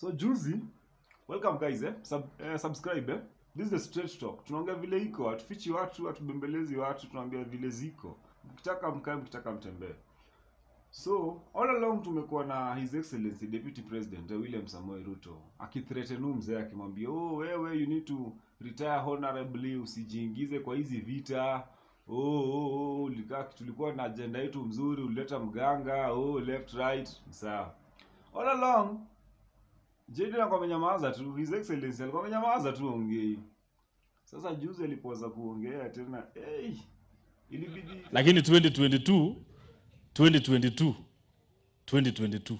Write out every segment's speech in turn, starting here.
So juzi, welcome guys eh? Sub, eh, subscribe eh? This is the straight talk. Tunaongea vile iko, hatufichi watu, hatubembelezi watu, tunaambia vile ziko. Mkitaka mkae, mkitaka mtembee. So all along tumekuwa na His Excellency Deputy President eh, William Samoei Ruto akithreaten huyu mzee akimwambia, oh, wewe you need to retire honorably, usijiingize kwa hizi vita. Oh, oh, oh, ulikaa tulikuwa na agenda yetu mzuri, ulileta mganga, oh, left right, sawa. All along Jaden alikuwa amenyamaza tu, His Excellency alikuwa amenyamaza tu ongei. Sasa juzi alipoanza kuongea tena, hey, ilibidi lakini 2022 2022 2022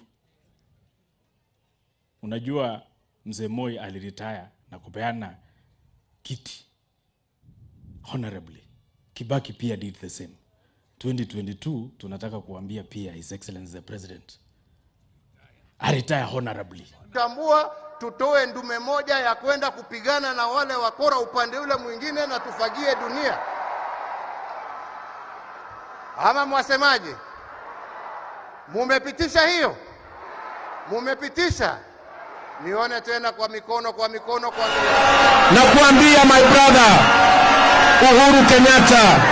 unajua mzee Moi aliretire na kupeana kiti honorably. Kibaki pia did the same. 2022 tunataka kuambia pia His Excellency the President aretire honorably. tambua tutoe ndume moja ya kwenda kupigana na wale wakora upande ule mwingine na tufagie dunia, ama mwasemaje? Mumepitisha hiyo? Mumepitisha? Nione tena kwa mikono, kwa mikono, kwa mikono. na kuambia my brother Uhuru Kenyatta,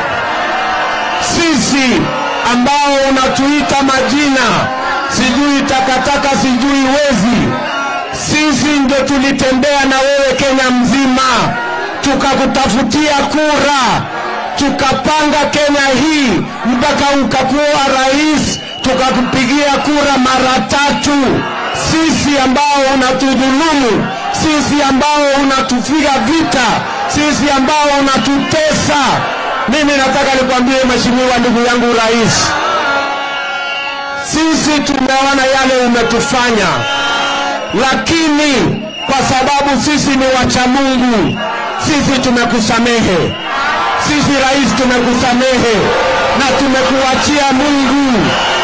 sisi ambao unatuita majina sijui takataka sijui wezi, sisi ndio tulitembea na wewe Kenya mzima, tukakutafutia kura, tukapanga Kenya hii mpaka ukakuwa rais, tukakupigia kura mara tatu. Sisi ambao unatudhulumu, sisi ambao unatupiga vita, sisi ambao unatutesa. Mimi nataka nikwambie mheshimiwa ndugu yangu rais, sisi tumeona yale umetufanya, lakini kwa sababu sisi ni wacha Mungu, sisi tumekusamehe. Sisi rais, tumekusamehe na tumekuachia Mungu.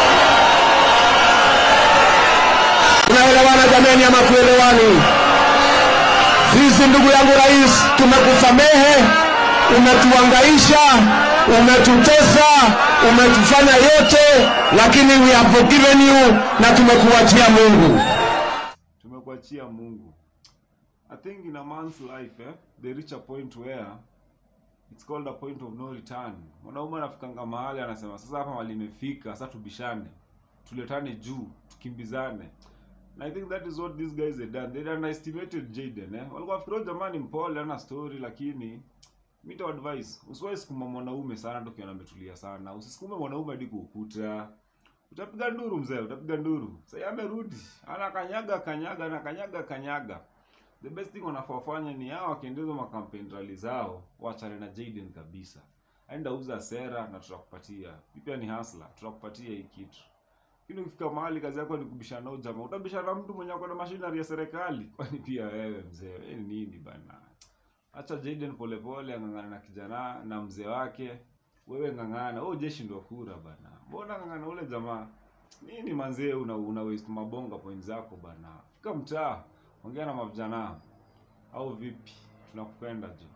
Tunaelewana jameni, ama kuelewani? Sisi ndugu yangu rais, tumekusamehe, umetuangaisha, umetutesa, umetufanya yote, lakini we have forgiven you na tumekuachia Mungu. tumekuachia Mungu. I think in a man's life eh, they reach a point where it's called a point of no return. Mwanaume anafikanga mahali anasema sasa hapa mahali imefika, sasa tubishane, tuletane juu, tukimbizane. And I think that is what these guys had done. They underestimated Jaden eh. Walikuwa wafikiria jamani mpole ana story lakini mimi ta advice, usiwahi sukuma mwanaume sana ndio kiona ametulia sana. Usisukume mwanaume hadi kuukuta. Utapiga nduru mzee, utapiga nduru. Sasa amerudi, ana kanyaga kanyaga na kanyaga kanyaga. The best thing wanafaa wafanye ni hao wakiendeleza makampeni rally zao, waachane na Jaden kabisa. Aenda uza sera na tutakupatia. Hii Pia ni hustler, tutakupatia hii kitu. Lakini ukifika mahali kazi yako ni kubishana na huyu jamaa, utabishana na mtu mwenye ako na machinery ya serikali. Kwani pia wewe mzee, wewe ni nini bana? Acha Jaden polepole ang'ang'ana na kijana na mzee wake. Wewe ng'ang'ana, wewe hujashindwa kura bana. Mbona ng'ang'ana ule jamaa? Nini manzee una, una waste mabonga point zako bana. Fika mtaa, ongea na mavijana. Au vipi? Tunakupenda je.